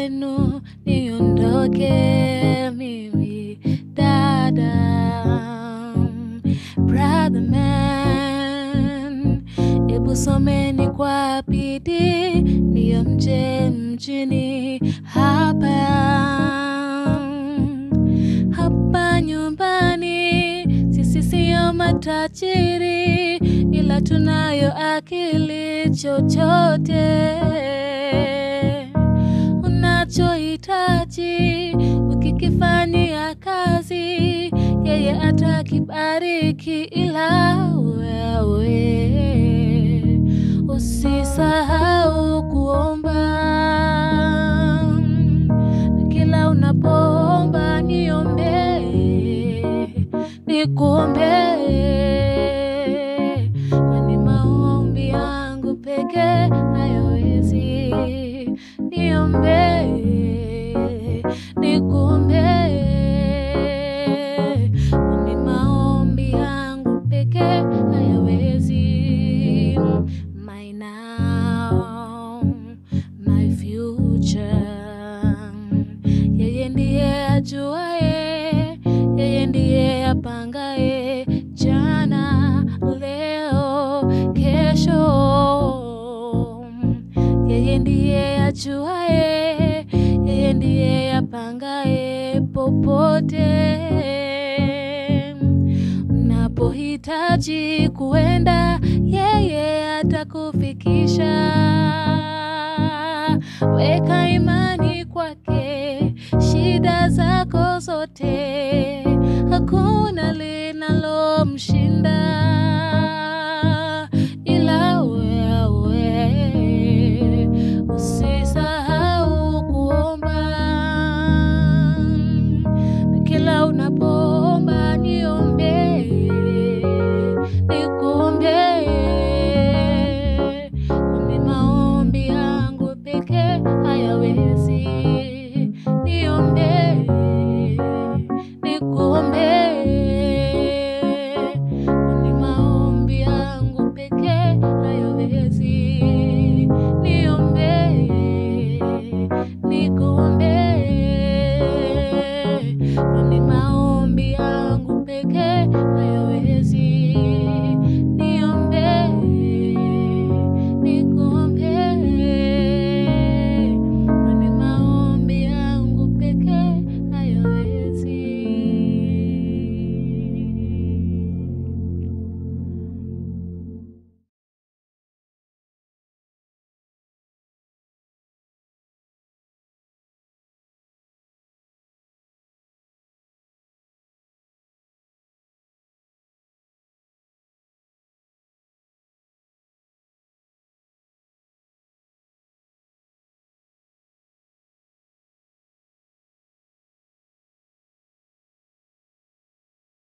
kwenu niondoke mimi dada brother man ebu someni kwa bidii ndiyo mje mjini hapa hapa nyumbani sisi siyo matajiri ila tunayo akili chochote unachohitaji ukikifanyia kazi yeye atakibariki ila wewe usisahau kuomba na kila unapoomba niombee nikuombee kwani maombi yangu pekee hayawezi niombee nikuombee kwani maombi yangu pekee hayawezi my now my future yeye ndiye ajuaye yeye ndiye apangaye jana leo kesho yeye ndiye ajuaye yeye ndiye apangaye popote mnapohitaji kuenda yeye atakufikisha weka imani kwake shida zako zote hakuna linalomshinda